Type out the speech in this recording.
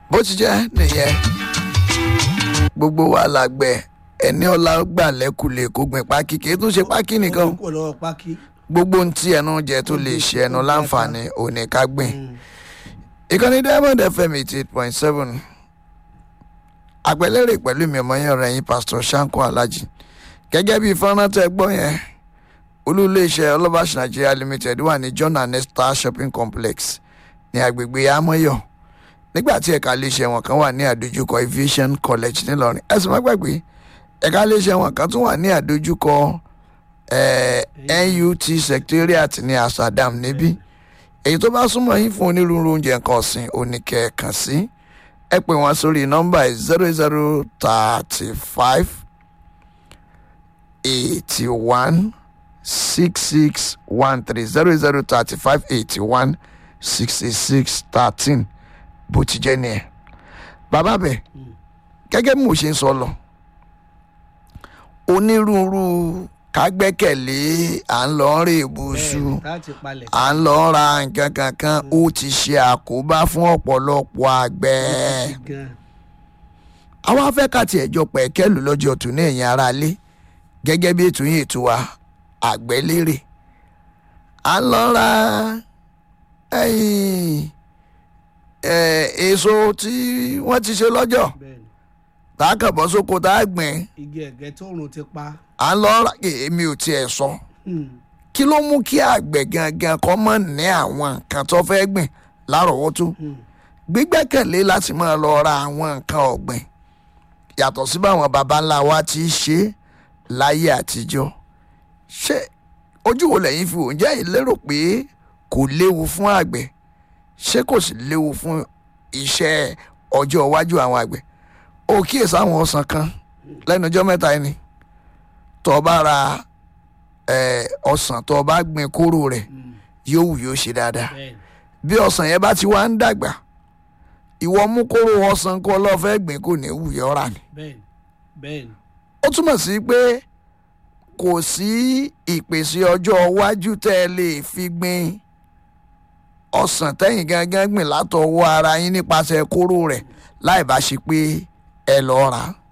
bó ti jẹ́ nìyẹn gbogbo wa làgbẹ̀ ẹni ọlá gbà lẹ́kùlé kó gbìn pákí kì í tún ṣe pákí nìkan kò lọ́wọ́ pákí. gbogbo ohun tí ẹnu jẹ tó lè ṣe ẹnu láǹfààní òní ká gbìn ìkànnì diamond fm eighty eight point seven àgbẹ̀lérè pẹ̀lú mi ọmọ yẹn rẹ̀ yín pastor shanko alhaji gẹ́gẹ́ bí fọ́nrán tẹ́ gbọ́ yẹn olú iléeṣẹ́ ọlọ́bàṣ nigeria limited wà ní john and esther shopping complex ní agbègbè amọ́yọ̀ nígbà tí ẹ̀ka iléeṣẹ́ wọn kan wà ní àdójúkọ aviation college nílọrin ẹ̀sìn má gbàgbé ẹ̀ka iléeṣẹ́ wọn kan tún wà ní àdójúkọ eh, nut secretariat ní asadam níbí èyí tó bá súnmọ́ yín fún onírúurú oúnjẹ nǹkan ọ̀sìn oníkẹ́ kàn sí ẹ pè wọ́n sórí nọ́mbà zero zero thirty five eighty one six six one three zero zero thirty five eighty one sixty six thirteen bó ti jẹ́ nìyẹn. bàbá bẹ̀ gẹ́gẹ́ bí mo ṣe ń sọ lọ onírúurú kágbẹ́kẹ̀lé à ń lọ rè bùsù bẹ́ẹ̀ni láti palẹ̀. à ń lọ ra nǹkan kankan ó ti ṣe àkóbá fún ọ̀pọ̀lọpọ̀ àgbẹ̀. gan. àwọn afẹ́kàtì ẹ̀jọ pẹ̀kẹ́lù lọ́jọ́ tún ní ẹ̀yìn ara lé gẹ́gẹ́ bí ètò yìí ètò wa àgbẹ̀ lérè. à ń lọ ra ẹ̀yìn, ẹ̀, èso tí wọ́n ti ṣe lọ́jọ́ bẹ́ẹ̀ni tá a kàn bọ́ sóko tá a gbìn igi ẹ̀gẹ́ tóorùn ti pa. à ń lọ ra èmi ò tiẹ̀ sọ. Hmm. kí ló mú kí àgbẹ̀ gangan kọ́ mọ̀ ní àwọn nǹkan tó fẹ́ gbìn lárọ̀ọ́wọ́tó Hmm. gbígbẹ́kẹ̀lé láti máa lọ ra àwọn nǹkan ọ̀gbìn yàtọ̀ sí báwọn baba ńlá wa ti ṣe é láyé àtijọ́ ṣé ojú wo lẹ́yìn fi wò ń jẹ́ ìlérò pé kò léwu fún àgbẹ̀ ṣé kò sì léwu fún iṣẹ́ ọjọ́ iwájú àwọn àgbẹ̀ ó kíyèsí àwọn ọsàn kan lẹ́nu ọjọ́ mẹ́ta ẹni tó o bá ra eh, ọsàn tó o bá gbin kóró rẹ̀ Hmm. yóò wù yóò ṣe dáadáa bẹ́ẹ̀ni bí ọsàn yẹn bá ti wá ń dàgbà ìwọ mú kóró ọsàn kó lọ́ọ́ fẹ́ gbìn kò ní wù yọ́ rà ni. bẹ́ẹ̀ni bẹ́ẹ̀ni. ó túmọ̀ sí pé kò sí ìpèsè ọjọ́ iwájú tẹ́ ẹ lè fi gbin ọsàn tẹ́yìn gangan gbìn látọwọ́ ara yín nípasẹ̀ kóró rẹ̀ láì bá ṣe pé ẹ lọ́ọ́ rà á.